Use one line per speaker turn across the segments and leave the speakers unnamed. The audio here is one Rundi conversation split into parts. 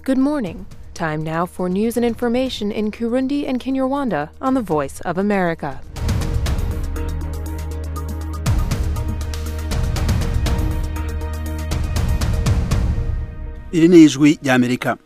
Good morning. Time now for news and information in Kurundi and Kinyarwanda on the Voice of America.
iri ni ijwi ry'amerika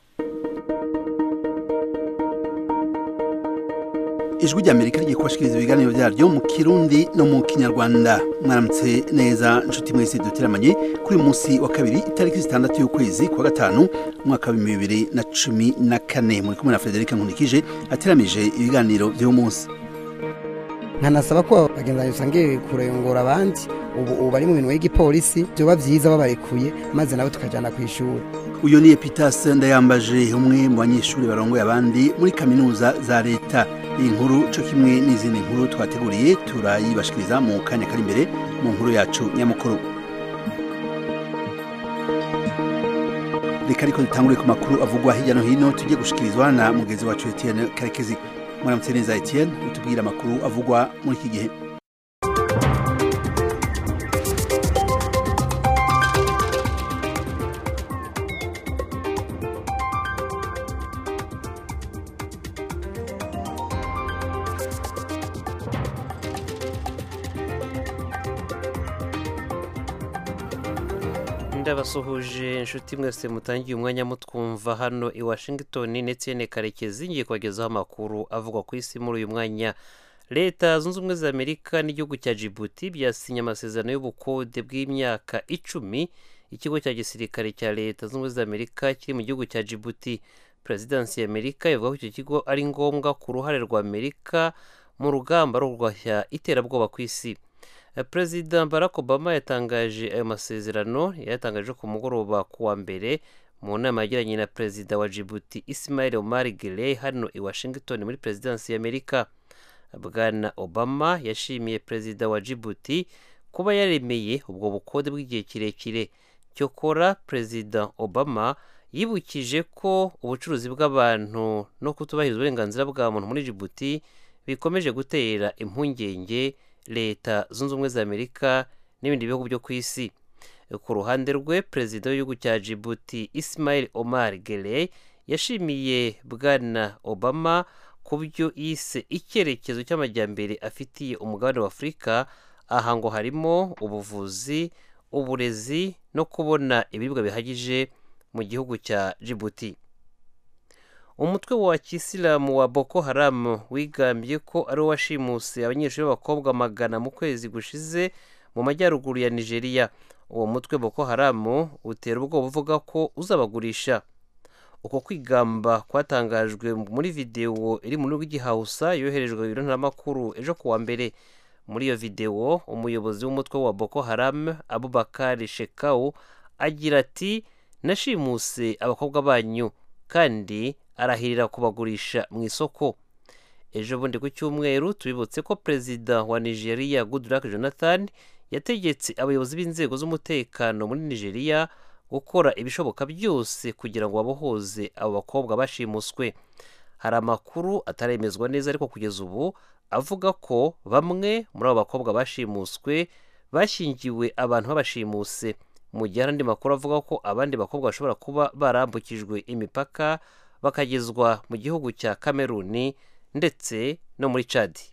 ijwi ry'amerika rigiye kubashikiriza ibiganiro byaryo mu kirundi no mu kinyarwanda mwaramutse neza nshuti mwese duteramanye kuri uyu munsi wa kabiri itariki zitandatu y'ukwezi kwa gatanu umwaka wa bibiri na cumi na kane muri kumwe na frederic nkunikije ateramije ibiganiro by'uyu munsi
nkanasaba ko bagenzi usangiye kurengura abandi ubu ubu bari mu bintu y'igipolisi byoba byiza babarekuye maze nabo tukajyana ku ishuri
uyu ni epitas ndayambaje umwe mu banyeshuri barongoye abandi muri kaminuza za leta iyi nkuru cyo kimwe n'izindi nkuru twateguriye turayibashikiriza mu kanya kari imbere mu nkuru yacu nyamukuru reka ariko dutangure ku makuru avugwa hirya no hino tujye gushikirizwa na mugenzi wacu etienne karekezi mwaramutse neza etienne utubwire amakuru avugwa muri iki gihe
ndabasuhuje inshuti mwese mutangiye umwanya mutwumva hano i washington ndetse karekezi ngiye kubagezaho amakuru avugwa ku isi muri uyu mwanya leta zunze ubumwe za amerika n'igihugu cya jibuti byasinye amasezerano y'ubukode bw'imyaka icumi ikigo cya gisirikare cya leta zunze ubumwe za amerika kiri mu gihugu cya jibuti perezidansi ya amerika ivuga ko icyo kigo ari ngombwa ku ruhare rwa amerika mu rugamba rwo kurwanya iterabwoba ku isi perezida barack obama yatangaje ayo masezerano yayatangaje ku mugoroba ku wa mbere mu nama yagiranye na perezida wa jibuti ismail omar guelleh hano i washington muri perezidansi y'amerika bwana obama yashimiye perezida wa jibuti kuba yaremeye ubwo bukode bw'igihe kirekire cyokora perezida obama yibukije ko ubucuruzi bw'abantu no kutubahiriza uburenganzira bwa muntu muri jibuti bikomeje gutera impungenge leta zunze ubumwe za amerika n'ibindi bihugu byo ku isi ku ruhande rwe perezida w'igihugu cya jibuti ismail omar guelleh yashimiye bwana obama ku byo yise icyerekezo cy'amajyambere afitiye umugabane wa afurika aha ngo harimo ubuvuzi uburezi no kubona ibiribwa bihagije mu gihugu cya jibuti umutwe wa kisilamu wa boko haramu wigambye ko ari wo washimuse abanyeshuri b'abakobwa magana mu kwezi gushize mu majyaruguru ya nigeria uwo mutwe boko haramu utera ubwoba uvuga ko uzabagurisha uko kwigamba kwatangajwe muri videwo iri mu rw'igihausa yoherejwe ibiro ntaramakuru ejo ku wa mbere muri iyo videwo umuyobozi w'umutwe wa boko haramu abubakari shekau agira ati nashimuse abakobwa banyu kandi arahirira kubagurisha mu isoko ejo bundi ku cyumweru tubibutse ko perezida wa nigeria goodluck jonathan yategetse abayobozi b'inzego z'umutekano muri nigeria gukora ibishoboka byose kugira ngo babohoze abo bakobwa bashimuswe hari amakuru ataremezwa neza ariko kugeza ubu avuga ko bamwe muri abo bakobwa bashimuswe bashyingiwe abantu babashimuse mu gihe hari andi makuru avuga ko abandi bakobwa bashobora kuba barambukijwe imipaka bakagezwa mu gihugu cya kameruni ndetse no muri cadi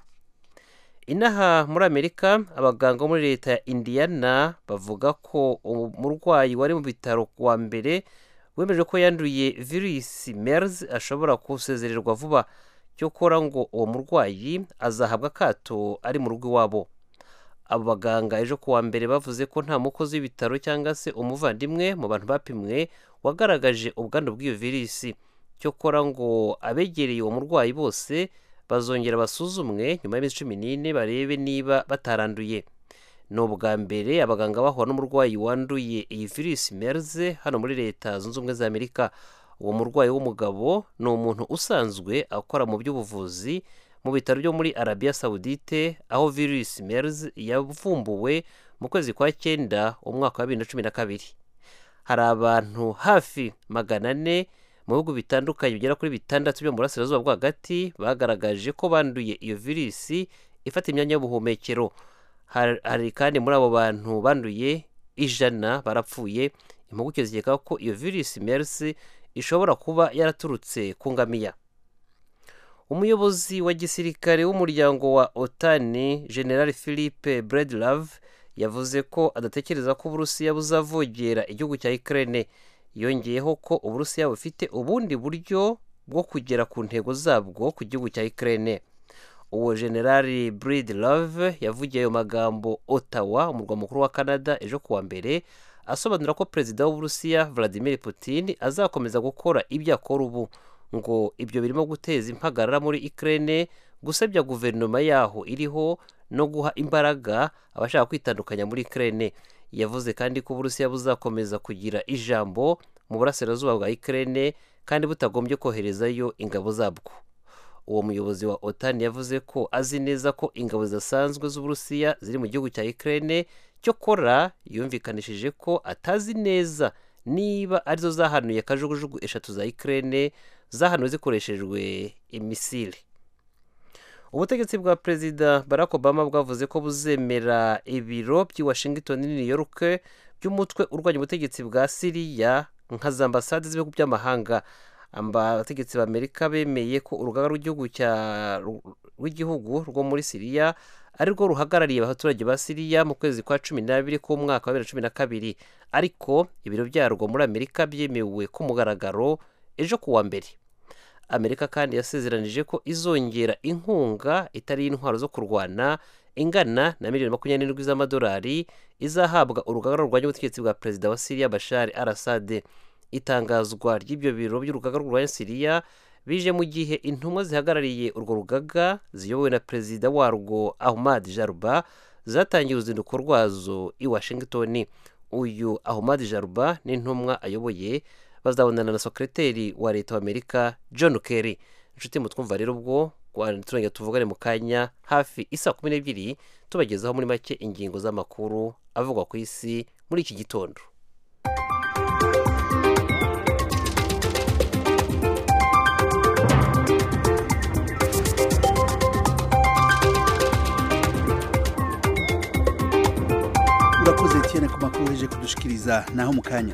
inaha muri amerika abaganga bo muri leta ya indiyana bavuga ko umurwayi wari mu bitaro wa mbere wemeje ko yanduye virusi mers ashobora gusezererwa vuba cyokora ngo uwo murwayi azahabwa akato ari mu rugo iwabo abo baganga ejo ku wa mbere bavuze ko nta mukozi w'ibitaro cyangwa se umuvandimwe mu bantu bapimwe wagaragaje ubwandu bw'iyo virusi cyokora ngo abegereye uwo murwayi bose bazongera basuzumwe nyuma y'iminsi cumi n'ine barebe niba bataranduye ni ubwa mbere abaganga bahura n'umurwayi wanduye iyi virusi merze hano muri leta zunze ubumwe za amerika uwo murwayi w'umugabo ni umuntu usanzwe akora mu by'ubuvuzi mu bitaro byo muri arabiya sawudite aho virusi merze yavumbuwe mu kwezi kwa cyenda umwaka wa bibiri na cumi na kabiri hari abantu hafi magana ane mu bihugu bitandukanye bigera kuri bitandatu byo mu burasirazuba bwo hagati bagaragaje ko banduye iyo virusi ifata imyanya y'ubuhumekero Har- hari kandi muri abo bantu banduye ijana barapfuye impuguke zikeka ko iyo virusi mersi ishobora kuba yaraturutse ku ngamiya umuyobozi wa gisirikare w'umuryango wa otani general philippe bredlove yavuze ko adatekereza ko uburusiya buzavogera igihugu cya ukraine yongeyeho ko uburusiya bufite ubundi buryo bwo kugera ku ntego zabwo ku gihugu cya ukraine uwo generali bredlove yavugiye ayo magambo ottawa umurwa mukuru wa canada ejo kuwa mbere asobanura ko perezida w'uburusiya vladimir putin azakomeza gukora ibyo akora ubu ngo ibyo birimo guteza impagarara muri Ukraine gusebya guverinoma yaho iriho no guha imbaraga abashaka kwitandukanya muri Ukraine yavuze kandi ko uburusiya buzakomeza kugira ijambo mu burasirazuba bwa Ukraine kandi butagombye koherezayo ingabo zabwo uwo muyobozi wa OTAN yavuze ko azi neza ko ingabo zidasanzwe z'uburusiya ziri mu gihugu cya Ukraine cyokora yumvikanishije ko atazi neza niba arizo zahanuye kajugujugu eshatu za Ukraine zahanuwe zikoreshejwe imisile ubutegetsi bwa perezida barack obama bwavuze ko buzemera ibiro by'i washington new york by'umutwe urwanya ubutegetsi bwa siriya nka za ambasade z'ibihugu by'amahanga abategetsi b'amerika bemeye ko urugaga rw'igihugu rw'igihugu rwo muri siriya ari rwo ruhagarariye abaturage ba siriya mu kwezi kwa cumi n'abiri k'umwaka wa bibiri na cumi na kabiri ariko ibiro byarwo muri amerika byemewe ku mugaragaro ejo kuwa mbere amerika kandi yasezeranije ko izongera inkunga itari y'intwaro zo kurwana ingana na miliyoni makumyabiri n'indwi z'amadolari izahabwa urugaga rurwanya ubutegetsi bwa perezida wa siriya bashari arasade itangazwa ry'ibyo biro by'urugaga rurwanya siriya bije mu gihe intumwa zihagarariye urwo rugaga ziyobowe na perezida warwo ahmad jaruba zatangiye uruzinduko rwazo i washington uyu ahmad jaruba n'intumwa ayoboye bazabonana na sekreteri wa leta w'amerika john kerry inshuti mutwumva rero ubwo turongera tuvugane mu kanya hafi isa kumi n'ebyiri tubagezaho muri make ingingo z'amakuru avugwa ku isi muri iki gitondo
urakoze tiyene ku makuru uheje kudushikiriza naho mu kanya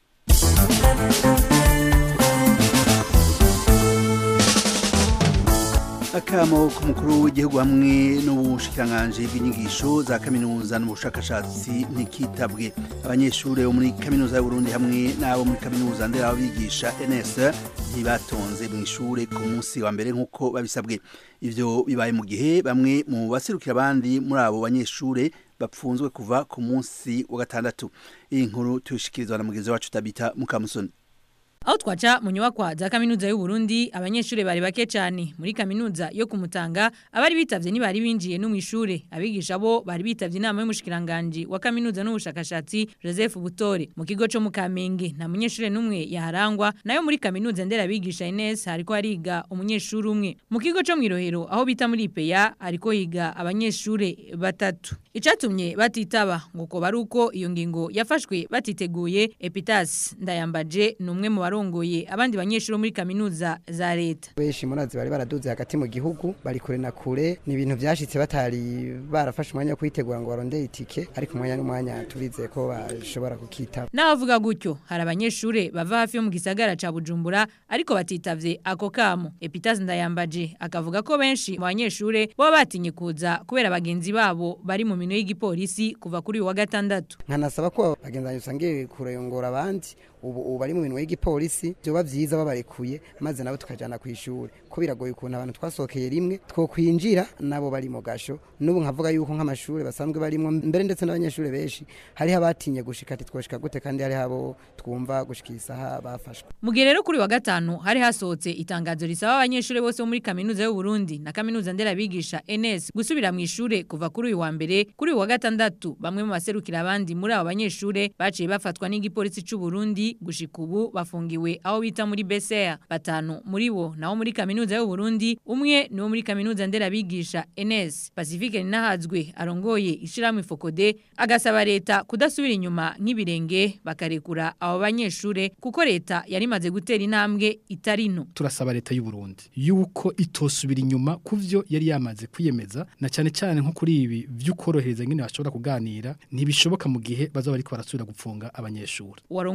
akamo k'umukuru w'igihugu hamwe n'ubushikiranganji bw'inyigisho za kaminuza n'ubushakashatsi ntikitabwe abanyeshuri bo muri kaminuza y'uburundi hamwe n'abo muri kaminuza nderabigisha ns ntibatonze mu ishuri ku munsi wa mbere nk'uko babisabwe ivyo bibaye mu gihe bamwe mu baserukira abandi muri abo banyeshuri bapfunzwe kuva ku munsi wa gatandatu iyi nkuru tuyishikirizwa na mugenzi wacu tabita mukamusoni
aho twaca mu nyubakwa za kaminuza y'u Burundi abanyeshuri bari bake cyane muri kaminuza yo kumutanga abari bitavye ni bari binjiye no mu ishure abigisha bo bari bitavye inama y'umushikiranganje wa kaminuza n'ubushakashatsi Joseph Butore mu kigo cyo mu Kamenge nta munyeshuri numwe yaharangwa nayo muri kaminuza ndera abigisha Ines hariko hariga umunyeshuri umwe mu kigo cyo mwirohero aho bita muri Peya ariko higa abanyeshuri batatu icatumye batitaba ngo ko baruko iyo ngingo yafashwe batiteguye Epitas ndayambaje numwe mu barongoye abandi banyeshuri muri kaminuza za leta
benshi murazi bari baraduze hagati mu gihugu bari kure na kure ni ibintu byashitse batari barafashe umwanya wo kwitegura ngo barondere itike ariko umwanya n'umwanya turizeye ko bashobora kukitaba
n'abavuga gutyo hari abanyeshuri bava hafi yo mu gisagara ca Bujumbura ariko batitavye ako kamo Epitas ndayambaje akavuga ko benshi mu banyeshuri bo batinye kuza kubera bagenzi babo bari mu mino y'igipolisi kuva kuri uyu wa gatandatu
nkanasaba ko bagenzi usangiye kurayongora abandi ubu ubu bari mu minwe y'igipolisi byoba byiza babarekuye maze nabo tukajana ku ishuri ko biragoye ukuntu abantu twasohokeye rimwe twokwinjira nabo bari mu gasho n'ubu nkavuga yuko nk'amashuri basanzwe barimo mbere ndetse n'abanyeshuri benshi hariho abatinye gushika ati twoshika gute kandi hariho abo twumva gushika isaha bafashwe
mu gihe rero kuri wa gatanu hari hasohotse itangazo risaba abanyeshuri bose bo muri kaminuza y'u Burundi na kaminuza nderabigisha NS gusubira mu ishure kuva kuri uyu wa mbere kuri uyu wa gatandatu bamwe mu baserukira abandi muri abo banyeshure baciye bafatwa n'igipolisi c'u Burundi gushika ubu bafungiwe aho bita muri BCR batanu muri bo naho muri kaminuza y'u Burundi umwe ni wo muri kaminuza nderabigisha NS Pacifique Ninahazwe arongoye ishiramwe Fokode agasaba leta kudasubira inyuma nk'ibirenge bakarekura abo banyeshure kuko leta yari imaze gutera intambwe itari no
turasaba leta y'u Burundi yuko itosubira inyuma kuvyo yari yamaze kwiyemeza na cyane cyane nko kuri ibi vy'ukorohereza ngene bashobora kuganira ntibishoboka mu gihe bazoba ariko barasubira gupfunga abanyeshuri
warongoye Fokode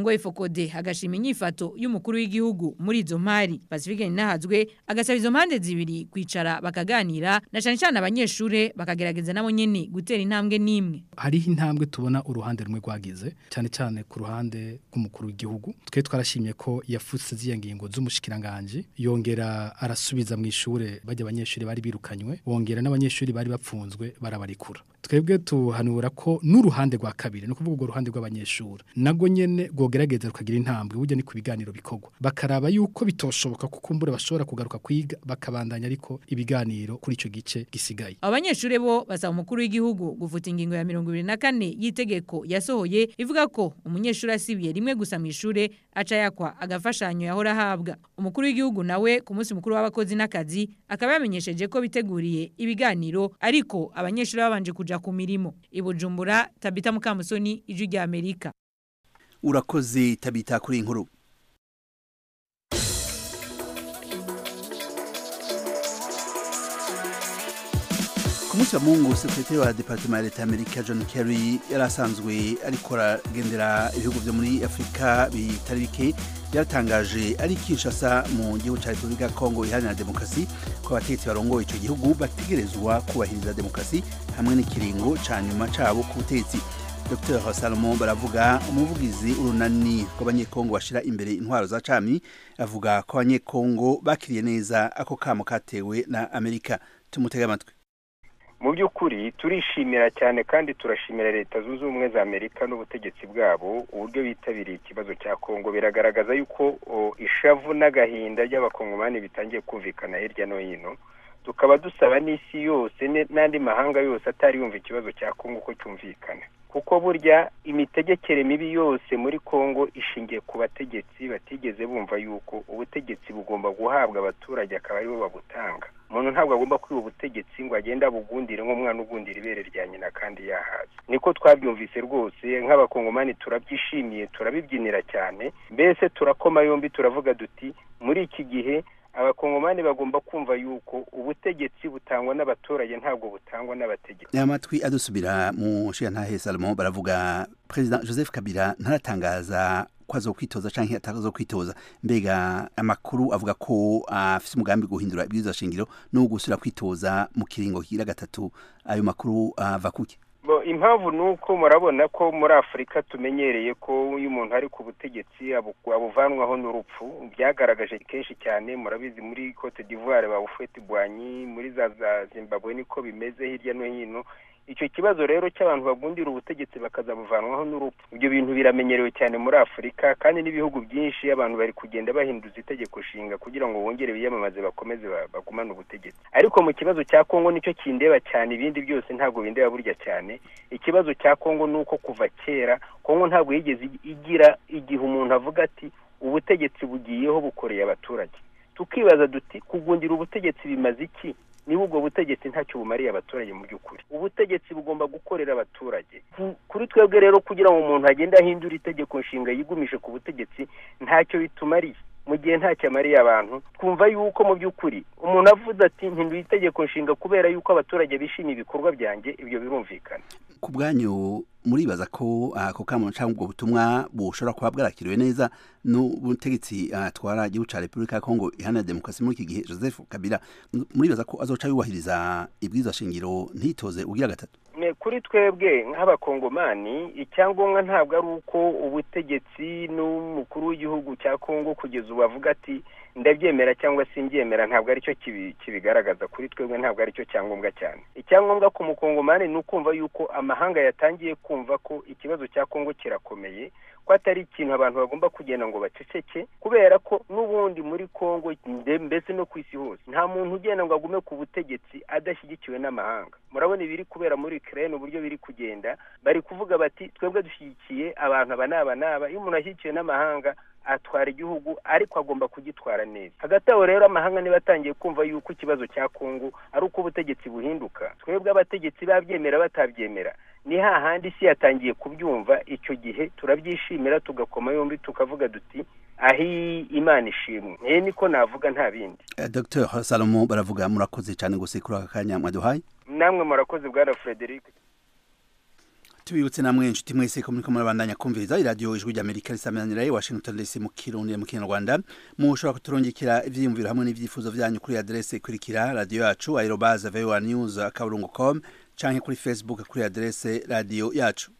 Frode agashima inyifato y'umukuru w'igihugu muri izo mpari Pacifique Ninahazwe agasaba izo mpande zibiri kwicara bakaganira na cyane cyane abanyeshure bakagerageza nabo nyene gutera intambwe nimwe
hariho intambwe tubona uruhande rumwe rwagize cyane cyane ku ruhande rw'umukuru w'igihugu twe twarashimye ko yafutse ziya ngingo z'umushikiranganje yongera arasubiza mu ishure bajya abanyeshuri bari birukanywe wongera n'abanyeshuri bari bapfunzwe barabarikura twebwe tuhanura ko n'uruhande rwa kabiri no kuvuga urwo ruhande rw'abanyeshuri nago nyene rwogerageza rukagira intambwe burya ni ku biganiro bikorwa bakaraba yuko bitoshoboka ko kumbure bashobora kugaruka kwiga bakabandanya ariko ibiganiro kuri ico gice gisigaye
abanyeshure bo basaba umukuru w'igihugu gufuta ingingo ya 24 y'itegeko yasohoye ivuga ko umunyeshuri asibiye rimwe gusa mu ishure aca yakwa agafashanyo yahora ahabwa umukuru w'igihugu nawe ku munsi mukuru w'abakozi n'akazi akaba yamenyesheje ko biteguriye ibiganiro ariko abanyeshuri babanje kuja ku mirimo ibujumbura tabita mukamusoni ijwi rya Amerika
urakoze tabita kuri inkuru ku munsi wa mungu sekretari wa departement ya leta y'amerika john kerry yari asanzwe ariko aragendera ibihugu byo muri afurika bitari bike yaratangaje ari kinshasa mu gihugu cya repubulika ya kongo iharanira demokarasi ko abategetsi barongoye icyo gihugu bategerezwa kubahiriza demokarasi hamwe n'ikiringo ca nyuma cabo ku butegetsi dr salomo baravuga umuvugizi urunani rw'abanyekongo bashira imbere intwaro za cami avuga ko abanyekongo bakiriye neza ako kamo katewe na amerika tumutega amatwi
mu by'ukuri turishimira cyane kandi turashimira leta zunze ubumwe za amerika n'ubutegetsi bwabo uburyo bitabiriye ikibazo cya kongo biragaragaza yuko ishavu n'agahinda ry'abakongomani bitangiye kumvikana hirya no hino tukaba dusaba n'isi yose n'andi mahanga yose atari yumva ikibazo cya kongo ko cyumvikana kuko burya imitegekere mibi yose muri kongo ishingiye ku bategetsi batigeze bumva yuko ubutegetsi bugomba guhabwa abaturage akaba aribo babutanga umuntu ntabwo agomba kwiba ubutegetsi ngo agende abugundire nk'umwana ugundira ibere rya nyina kandi yahaze niko twabyumvise rwose nk'abakongomani turabyishimiye turabibyinira cyane mbese turakoma yombi turavuga duti muri iki gihe abakongomani bagomba kumva yuko ubutegetsi butangwa n'abaturage ntabwo butangwa n'abategetsi
aya matwi adusubira mu nshinga salomo baravuga perezida joseph kabila ntaratangaza ko azokwitoza canke atazo kwitoza mbega amakuru avuga ko afise umugambi guhindura ibwirizwa shingiro no gusubira kwitoza mu kiringo kira gatatu ayo makuru ava kuki
bo impamvu ni uko murabona ko muri afurika tumenyereye ko iyo umuntu ari ku butegetsi abuvanwaho n'urupfu byagaragaje kenshi cyane murabizi muri cote d'ivoire bawufete bwanyi muri za za zimbabwe niko bimeze hirya no hino icyo kibazo rero cy'abantu bagundira ubutegetsi bakazabuvanwaho n'urupfu ibyo bintu biramenyerewe cyane muri afurika kandi n'ibihugu byinshi abantu bari kugenda bahinduza itegeko nshinga kugira ngo bongere biyamamaze bakomeze bagumane ubutegetsi ariko mu kibazo cya kongo nicyo kindeba cyane ibindi byose ntabwo bindeba burya cyane ikibazo cya kongo ni uko kuva kera kongo ntabwo yigeze igira igihe umuntu avuga ati ubutegetsi bugiyeho bukoreye abaturage tukibaza duti kugundira ubutegetsi bimaze iki niba ubwo butegetsi ntacyo bumariye abaturage mu by'ukuri ubutegetsi bugomba gukorera abaturage kuri twebwe rero kugira ngo umuntu agende ahindura itegeko nshinga yigumishe ku butegetsi ntacyo bitumariye mu gihe ntacyo amariye abantu twumva yuko mu by'ukuri umuntu avuze ati ntinduye itegeko nshinga kubera yuko abaturage bishimiye ibikorwa byanjye ibyo birumvikana
ku bwanyu muribaza ko ako kamo cyangwa ubwo butumwa bushobora kuba bwarakiriwe neza n'ubutegetsi atwara igihugu cya repubulika ya kongo iharanira demokarasi muri iki gihe joseph kabila muribaza ko azoca yubahiriza ibwirizwa shingiro ntitoze ugira gatatu
kuri twebwe nk'abakongomani icyangombwa ntabwo ari uko ubutegetsi n'umukuru w'igihugu cya kongo kugeza ubu avuga ati ndabyemera cyangwa simbyemera ntabwo aricyo kibigaragaza kuri twebwe ntabwo aricyo cyangombwa cyane icyangombwa ku mukongomani ni ukumva yuko amahanga yatangiye kumva ko ikibazo cya kongo kirakomeye ko atari ikintu abantu bagomba kugenda ngo baceceke kubera ko n'ubundi muri kongo mbese no ku isi hose nta muntu ugenda ngo agume ku butegetsi adashyigikiwe n'amahanga murabona ibiri kubera muri ukraine uburyo biri kugenda bari kuvuga bati twebwe dushyigikiye abantu aba n'aba n'aba iyo umuntu ashyigikiwe n'amahanga atwara igihugu ariko agomba kugitwara neza hagati aho rero amahanga niba atangiye kumva yuko ikibazo cya kongo ari uko ubutegetsi buhinduka twebwe abategetsi babyemera batabyemera ni hahandi isi yatangiye kubyumva icyo gihe turabyishimira tugakoma yombi tukavuga duti ahi imana ishimwe niyo niko navuga nta bindi
dr salomo baravuga murakoze cyane gusa kuri aka kanya mwaduhaye
namwe murakoze bwana frederic
tubibutse namwe inshuti mwese ko muriko murabandanya kumviriza iradiyo ijwi ry'amerika risamanira i washington dc mu kirundi mu kinyarwanda mushobora kuturungikira ivyiyumviro hamwe n'ivyifuzo vyanyu kuri adrese ikurikira radiyo yacu aerobaze voa news akaburungu com canke kuri facebook kuri adrese radiyo yacu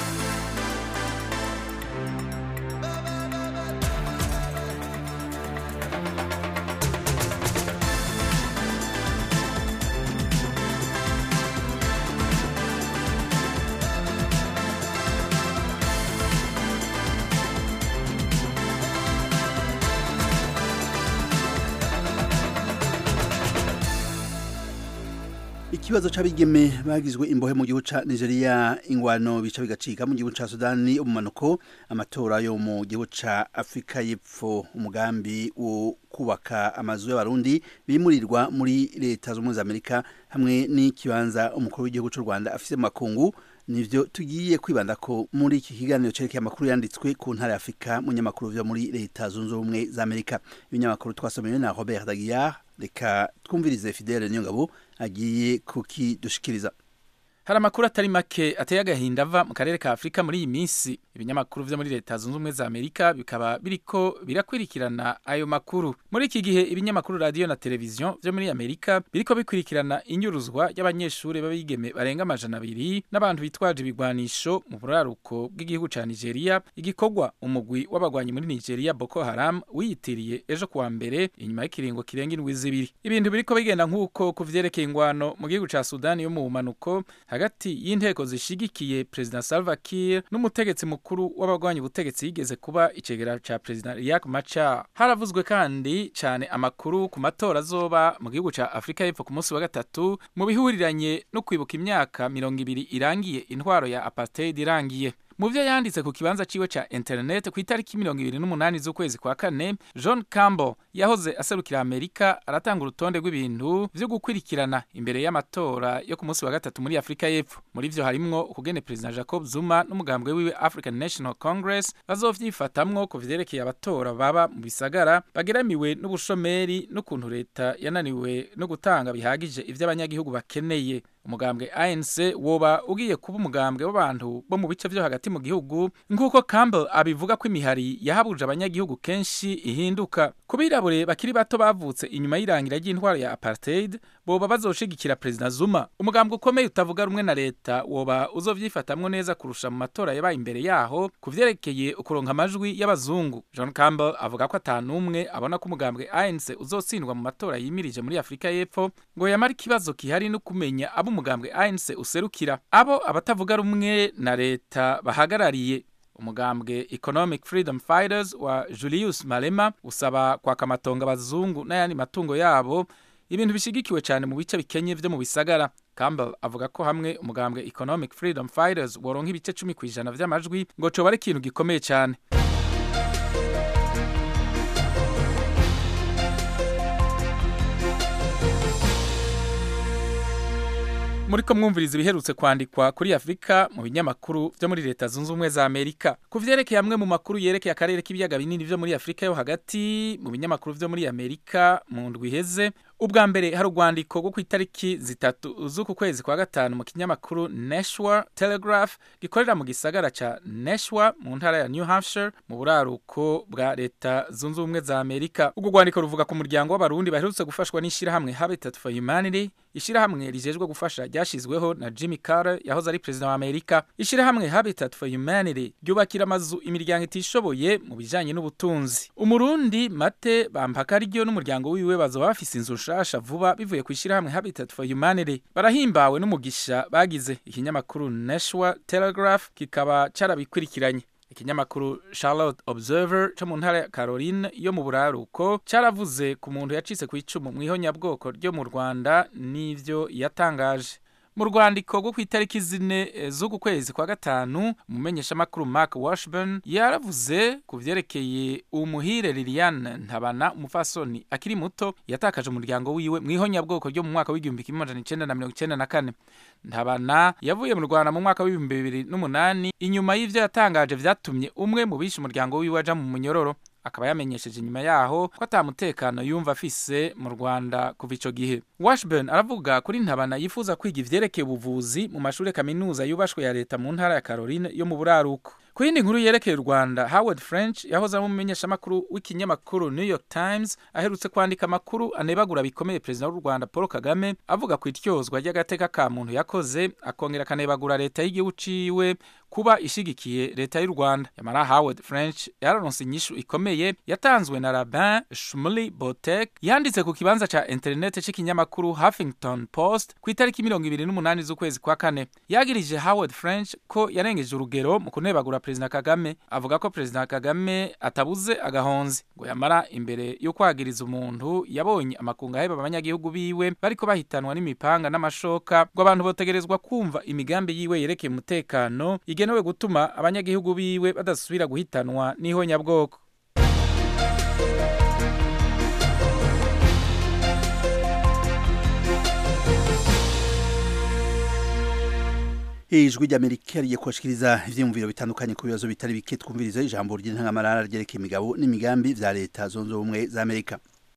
ikibazo c'abigeme bagizwe imbohe mu gihugu ca Nigeria ingwano bica bigacika mu gihugu ca Sudani umumanuko amatora yo mu gihugu ca Afrika y'Epfo umugambi wo kubaka amazu y'abarundi bimurirwa muri leta z'umwe za Amerika hamwe n'ikibanza umukuru w'igihugu c'u Rwanda afise mu makungu nivyo tugiye kwibanda ko muri iki kiganiro cerekeye amakuru yanditswe ku ntara ya Afrika mu nyamakuru vyo muri leta zunze ubumwe za Amerika ibinyamakuru twasomewe na Robert Daguillard reka twumvirize Fidele Nyongabo agiye kukidushikiriza
hari amakuru atari make ateye agahinda ava mu karere ka afurika muri iyi minsi ibinyamakuru vyo muri leta zunze ubumwe za amerika bikaba biriko birakurikirana ayo makuru muri iki gihe ibinyamakuru radiyo na televiziyo vyo muri amerika biriko bikurikirana inyuruzwa y'abanyeshuri b'abigeme barenga amajana abiri n'abantu bitwaje ibigwanisho mu buraruko bw'igihugu ca nigeria igikorwa umugwi w'abagwanyi muri nigeria boko haram wiyitiriye ejo kuwa mbere inyuma y'ikiringo kirenga indwi zibiri ibintu biriko bigenda nk'uko ku vyerekeye ingwano mu gihugu ca sudani yo mu bumanuko hagati y'inteko zishigikiye perezida Salva Kiir n'umutegetsi mukuru w'abagwanya ubutegetsi yigeze kuba icegera ca perezida Riek Machar haravuzwe kandi cane amakuru ku matora azoba mu gihugu ca Afrika y'Epfo ku munsi wa gatatu mu bihuriranye no kwibuka imyaka mirongo ibiri irangiye intwaro ya apartheid irangiye mu byo yanditse ku kibanza ciwe ca internet ku itariki mirongo ibiri n'umunani z'ukwezi kwa kane john campbell yahoze aserukira amerika aratanga urutonde rw'ibintu vyo gukurikirana imbere y'amatora yo ku munsi wa gatatu muri afurika y'epfo muri vyo harimwo ukugene perezida jacob zuma n'umugambwe wiwe african national congress bazovyifatamwo ku vyerekeye abatora baba mu bisagara bageramiwe n'ubushomeri n'ukuntu leta yananiwe no gutanga bihagije ivyo abanyagihugu bakeneye umugambwe ANC woba ugiye kuba umugambwe w'abantu bo mu bice vyo hagati mu gihugu nk'uko Campbell abivuga ko imihari yahabuje abanyagihugu kenshi ihinduka kubirabure bakiri bato bavutse inyuma y'irangira ry'intwaro ya apartheid boba bazoshigikira perezida Zuma umugambwe ukomeye utavuga rumwe na leta woba uzovyifatamwo neza kurusha mu matora yabaye imbere yaho kuvyerekeye ukuronka amajwi y'abazungu John Campbell avuga ko atanumwe abona ko umugambwe ANC uzotsindwa mu matora yimirije muri Afrika y'Epfo ngo yamara ikibazo kihari no kumenya abo umugambwe ANC userukira abo abatavuga rumwe na leta bahagarariye umugambwe Economic Freedom Fighters wa Julius Malema usaba kwaka amatongo abazungu n'ayandi matungo yabo ibintu bishigikiwe cyane mu bice bikenye vyo mu bisagara Campbell avuga ko hamwe umugambwe Economic Freedom Fighters woronka ibice 10 kwijana vy'amajwi ngo coba ari ikintu gikomeye cyane muriko mwumviriza ibiherutse kwandikwa kuri Afrika mu binyamakuru vyo muri leta zunze ubumwe za Amerika ku vyerekeye amwe mu makuru yerekeye akarere k'ibiyaga binini vyo muri Afrika yo hagati mu binyamakuru vyo muri Amerika mu ndwi iheze ubwa mbere hari urwandiko rwo ku itariki zitatu z'uku kwezi kwa gatanu mu kinyamakuru Nashua Telegraph gikorera mu gisagara ca Nashua mu ntara ya New Hampshire mu buraruko bwa leta zunze ubumwe za Amerika ubwo rwandiko ruvuga ku muryango w'abarundi baherutse gufashwa n'ishirahamwe Habitat for Humanity ishirahamwe rijejwe gufasha ryashizweho na Jimmy Carter yahoze ari perezida wa Amerika ishirahamwe Habitat for Humanity ryubakira amazu imiryango itishoboye mu bijanye n'ubutunzi umurundi Mate Bampaka ryo n'umuryango wiwe bazoba bafise inzu nshasha vuba bivuye ku ishirahamwe Habitat for Humanity barahimbawe n'umugisha bagize ikinyamakuru Nashua Telegraph kikaba carabikurikiranye ikinyamakuru Charlotte Observer cyo mu ntara ya Caroline yo mu buraruko caravuze ku muntu yacitse ku icumu mu ihonyabwoko ryo mu Rwanda n'ivyo yatangaje mu rwandiko rwo ku itariki zine z'uku kwezi kwa gatanu umumenyeshamakuru Mark Washburn yaravuze ku vyerekeye umuhire Liliane Ntabana umufasoni akiri muto yatakaje umuryango wiwe mu ihonyabwoko ryo mu mwaka w'igihumbi kimwe amajana icenda na mirongo icenda na kane Ntabana yavuye mu Rwanda mu mwaka w'ibihumbi bibiri n'umunani inyuma y'ivyo yatangaje vyatumye umwe mu bishe umuryango wiwe aja mu munyororo akaba yamenyesheje inyuma yaho ko atamutekano yumva afise mu Rwanda kuva ico gihe Washburn aravuga kuri ntabana yifuza kwiga ivyerekeye ubuvuzi mu mashuri kaminuza yubashwe ya leta mu ntara ya Caroline yo mu buraruko ku yindi nkuru yerekeye u Rwanda Howard French yahoze ari umumenyeshamakuru w'ikinyamakuru New York Times aherutse kwandika amakuru anebagura bikomeye perezida w'u Rwanda Paul Kagame avuga ku ityozwa ry'agateka ka muntu yakoze akongera akanebagura leta y'igihugu ciwe kuba ishigikiye leta y'u Rwanda yamara Howard French yararonse inyishu ikomeye yatanzwe na Rabin Shmuley Botek yanditse ku kibanza ca internet c'ikinyamakuru Huffington Post ku itariki mirongo ibiri n'umunani z'ukwezi kwa kane yagirije Howard French ko yarengeje urugero mu kunebagura perezida Kagame avuga ko perezida Kagame atabuze agahonzi ngo yamara imbere yo kwagiriza umuntu yabonye amakunga aheba abanyagihugu biwe bariko bahitanwa n'imipanga n'amashoka ngo abantu botegerezwa kumva imigambi yiwe yerekeye umutekano igenewe gutuma abanyagihugu biwe badasubira guhitanwa n'ihonyabwoko
ijwi ry'amerika rigiye kubashikiriza ivyiyumviro bitandukanye ku bibazo bitari bike twumviriza ijambo ry'intangamarara ryerekeye imigabo n'imigambi vya leta zunze ubumwe za amerika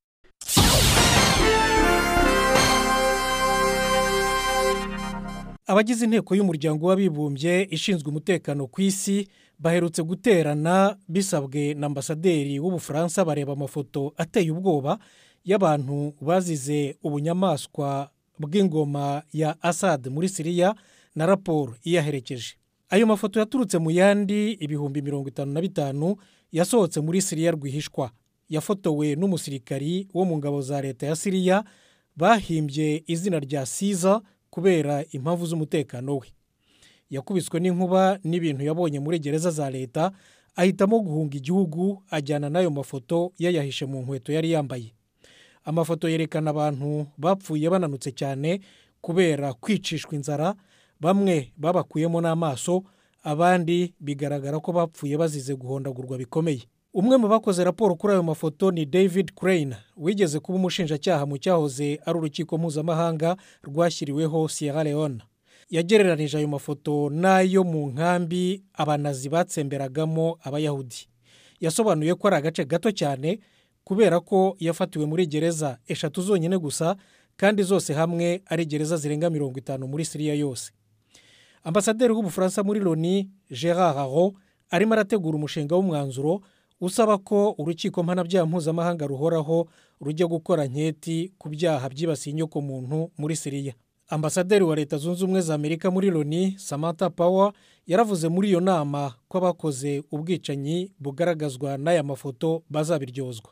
abagize inteko y'umuryango w'abibumbye ishinzwe umutekano ku isi baherutse guterana bisabwe na ambasaderi w'ubufaransa bareba amafoto ateye ubwoba y'abantu bazize ubunyamaswa bw'ingoma ya asad muri siriya na raporo iyaherekeje ayo mafoto yaturutse mu yandi ibihumbi mirongo itanu na bitanu yasohotse muri siriya rwihishwa yafotowe n'umusirikari wo mu ngabo za leta ya siriya bahimbye izina rya siza kubera impamvu z'umutekano we yakubiswe n'inkuba n'ibintu yabonye muri gereza za leta ahitamo guhunga igihugu ajyana n'ayo mafoto yayahishe mu nkweto yari yambaye amafoto yerekana abantu bapfuye bananutse cyane kubera kwicishwa inzara bamwe babakuyemo n'amaso abandi bigaragara ko bapfuye bazize guhondagurwa bikomeye umwe mu bakoze raporo kuri ayo mafoto ni david crane wigeze kuba umushinjacyaha mu cyahoze ari urukiko mpuzamahanga rwashyiriweho sierra leone yagereranije ayo mafoto n'ayo mu nkambi abanazi batsemberagamo abayahudi yasobanuye ko ari agace gato cyane kubera ko yafatiwe muri gereza eshatu zonyine gusa kandi zose hamwe ari gereza zirenga mirongo itanu muri siriya yose ambasaderi w'ubufaransa muri loni gerard haro arimo arategura umushinga w'umwanzuro usaba ko urukiko mpanabyaha mpuzamahanga ruhoraho rujya gukora nketi ku byaha byibasiye inyokomuntu muri siriya ambasaderi wa leta zunze ubumwe za amerika muri loni samantha power yaravuze muri iyo nama ko abakoze ubwicanyi bugaragazwa n'aya mafoto bazabiryozwa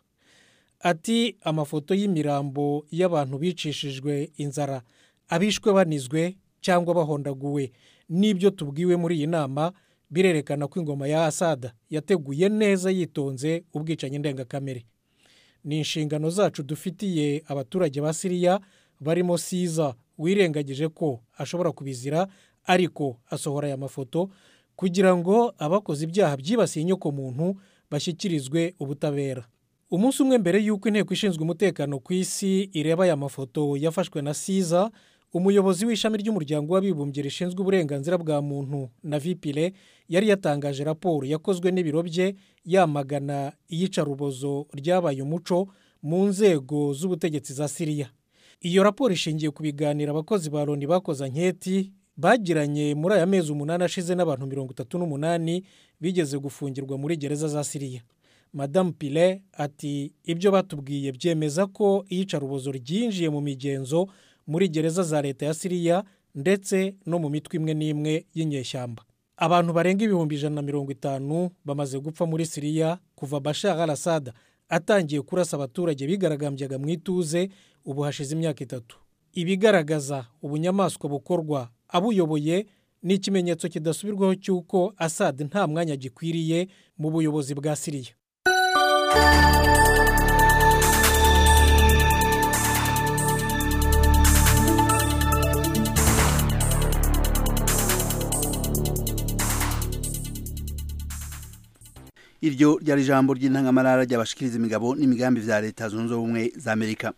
ati amafoto y'imirambo y'abantu bicishijwe inzara abishwe banizwe cyangwa bahondaguwe n'ibyo tubwiwe muri iyi nama birerekana ko ingoma ya asada yateguye neza yitonze ubwicanyi ndengakamere ni inshingano zacu dufitiye abaturage ba siriya barimo siza wirengagije ko ashobora kubizira ariko asohora aya mafoto kugira ngo abakoze ibyaha byibasiye inyokomuntu bashyikirizwe ubutabera umunsi umwe mbere y'uko inteko ishinzwe umutekano ku isi ireba aya mafoto yafashwe na siza umuyobozi w'ishami ry'umuryango w'abibumbye rishinzwe uburenganzira bwa muntu na vipire yari yatangaje raporo yakozwe n'ibiro bye yamagana iyicarubozo ryabaye umuco mu nzego z'ubutegetsi za siriya iyo raporo ishingiye ku biganiro abakozi ba loni bakoze anketi bagiranye muri aya mezi umunani ashize n'abantu mirongo itatu n'umunani bigeze gufungirwa muri gereza za siriya madamu pire ati ibyo batubwiye byemeza ko iyicarubozo ryinjiye mu migenzo muri gereza za leta ya siriya ndetse no mu mitwe imwe n'imwe y'inyeshyamba abantu barenga ibihumbi ijana na mirongo itanu bamaze gupfa muri siriya kuva bashar al assad atangiye kurasa abaturage bigaragambyaga mu ituze ubu hashize imyaka itatu ibigaragaza ubunyamaswa bukorwa abuyoboye ni ikimenyetso kidasubirwaho cy'uko assad nta mwanya gikwiriye mu buyobozi bwa siriya
iryo ryari ijambo ry'intangamarara ry'abashikiriza imigabo n'imigambi vya leta zunze ubumwe za amerika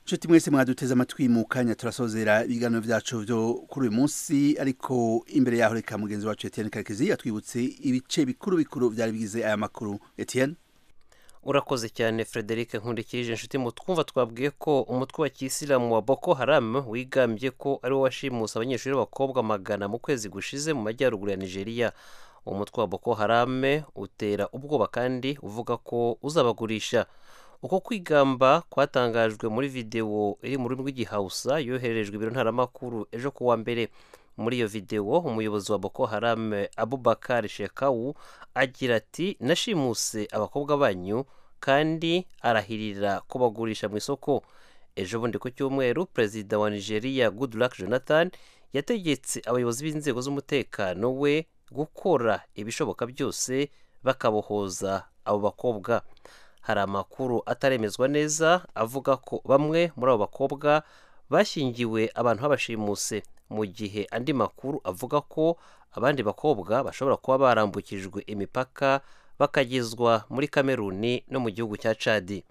nshuti mwese mwaduteze amatwi mu kanya turasozera ibiganiro byacu byo kuri uyu munsi ariko imbere yaho reka mugenzi wacu Etienne Karekezi yatwibutse ibice bikuru bikuru byari bigize aya makuru Etienne
urakoze cyane frederic nkurikije inshuti mu twumva twabwiye ko umutwe wa kisilamu wa boko haram wigambye ko ari wo washimuse abanyeshuri b'abakobwa magana mu kwezi gushize mu majyaruguru ya nigeria umutwe wa boko haram utera ubwoba kandi uvuga ko uzabagurisha uko kwigamba kwatangajwe muri videwo iri mu rurimi rw'igihausa yohererejwe ibiro ntaramakuru ejo ku wa mbere muri iyo videwo umuyobozi wa boko haram abubakar shekawu agira ati nashimuse abakobwa banyu kandi arahirira kubagurisha mu isoko ejo bundi ku cyumweru perezida wa nigeria goodluck jonathan yategetse abayobozi b'inzego z'umutekano we gukora ibishoboka byose bakabohoza abo bakobwa hari amakuru ataremezwa neza avuga ko bamwe muri abo bakobwa bashyingiwe abantu babashimuse mu gihe andi makuru avuga ko abandi bakobwa bashobora kuba barambukijwe imipaka bakagezwa muri kameruni no mu gihugu cya cadi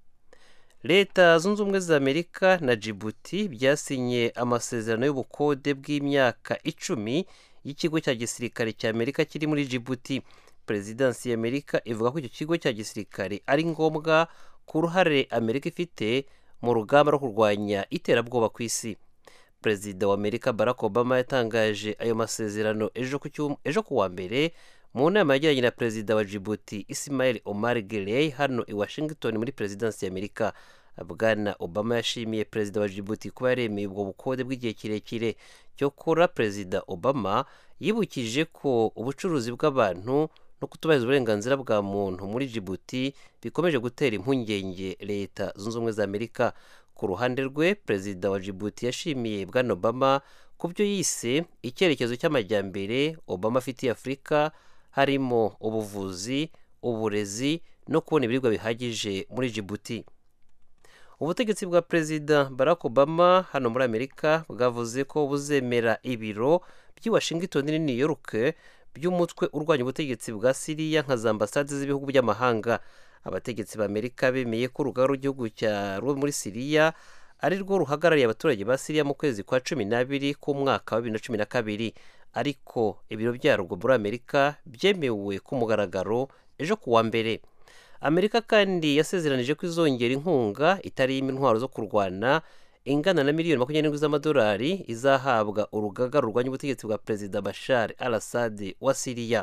leta zunze ubumwe za amerika na jibuti byasinye amasezerano y'ubukode bw'imyaka icumi y'ikigo cya gisirikare cya amerika kiri muri jibuti perezidansi y'amerika ivuga ko icyo kigo cya gisirikare ari ngombwa ku ruhare amerika ifite mu rugamba rwo kurwanya iterabwoba ku isi perezida wa amerika barack obama yatangaje ayo masezerano ejo ku wa mbere mu nama yagiranye na perezida wa jibuti ismail omar geley hano i washington muri perezidansi y'amerika bwana obama yashimiye perezida wa jibuti kuba yaremeye ubwo bukode bw'igihe kirekire cyokora perezida obama yibukije ko ubucuruzi bw'abantu no kutubahiriza uburenganzira bwa muntu muri jibuti bikomeje gutera impungenge leta zunze ubumwe za amerika ku ruhande rwe perezida wa jibuti yashimiye bwana obama ku byo yise icyerekezo cy'amajyambere obama afitiye afurika harimo ubuvuzi uburezi no kubona ibiribwa bihagije muri jibuti ubutegetsi bwa perezida barack obama hano muri amerika bwavuze ko buzemera ibiro by'i washington ni new york by'umutwe urwanya ubutegetsi bwa siriya nka za ambasade z'ibihugu by'amahanga abategetsi b'amerika bemeye ko urugaga rw'igihugu cya rwo muri siriya ari rwo ruhagarariye abaturage ba siriya mu kwezi kwa cumi n'abiri k'umwaka wa bibiri na cumi na kabiri ariko ibiro byarwo muri amerika byemewe ku mugaragaro ejo ku wa mbere amerika kandi yasezeranije ko izongera inkunga itarimo intwaro zo kurwana ingana na miliyoni makumyabiri n'indwi z'amadolari izahabwa urugaga rurwanya ubutegetsi bwa perezida bashar al assad wa siriya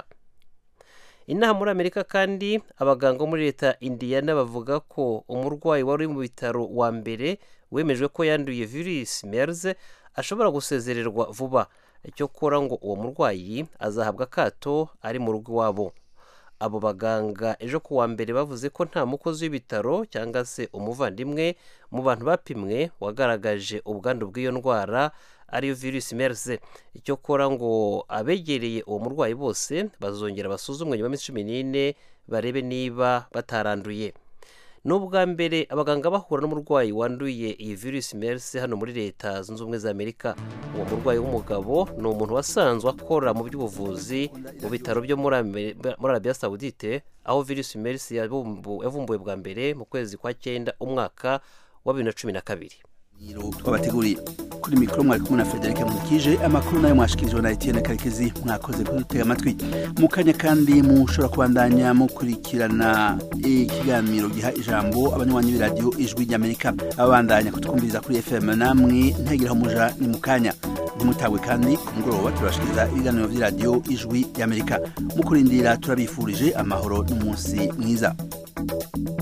inaha muri amerika kandi abaganga bo muri leta indiyana bavuga ko umurwayi wari uri mu bitaro wa mbere wemejwe ko yanduye virusi mers ashobora gusezererwa vuba cyokora ngo uwo murwayi azahabwa akato ari mu rugo iwabo abo baganga ejo ku wa mbere bavuze ko nta mukozi w'ibitaro cyangwa se umuvandimwe mu bantu bapimwe wagaragaje ubwandu bw'iyo ndwara ariyo virusi mers icyokora ngo abegereye uwo murwayi bose bazongera basuzumwe nyuma y'iminsi cumi n'ine barebe niba bataranduye ni ubwa mbere abaganga bahura n'umurwayi wanduye iyi virusi mers hano muri leta zunze ubumwe za amerika uwo murwayi w'umugabo ni umuntu wasanzwe akora mu by'ubuvuzi mu bitaro byo muri arabiya sawudite aho virusi mers yavumbuwe bwa mbere mu kwezi kwa cyenda umwaka wa bibiri na cumi na kabiri
twabateguriye kuri mikoro mwari kumwe na frederic mukije amakuru nayo mwashikirijwe na etienne karekezi mwakoze kudutega amatwi mu kanya kandi mushobora kubandanya mukurikirana ikiganiro giha ijambo abanywanyi b'iradiyo ijwi ry'amerika abandanya kutwumviriza kuri fm namwe ntegeraho muja ni mu kanya ntimutagwe kandi ku mugoroba turabashikiriza ibiganiro by'iradiyo ijwi ry'amerika mukurindira turabifurije amahoro n'umunsi mwiza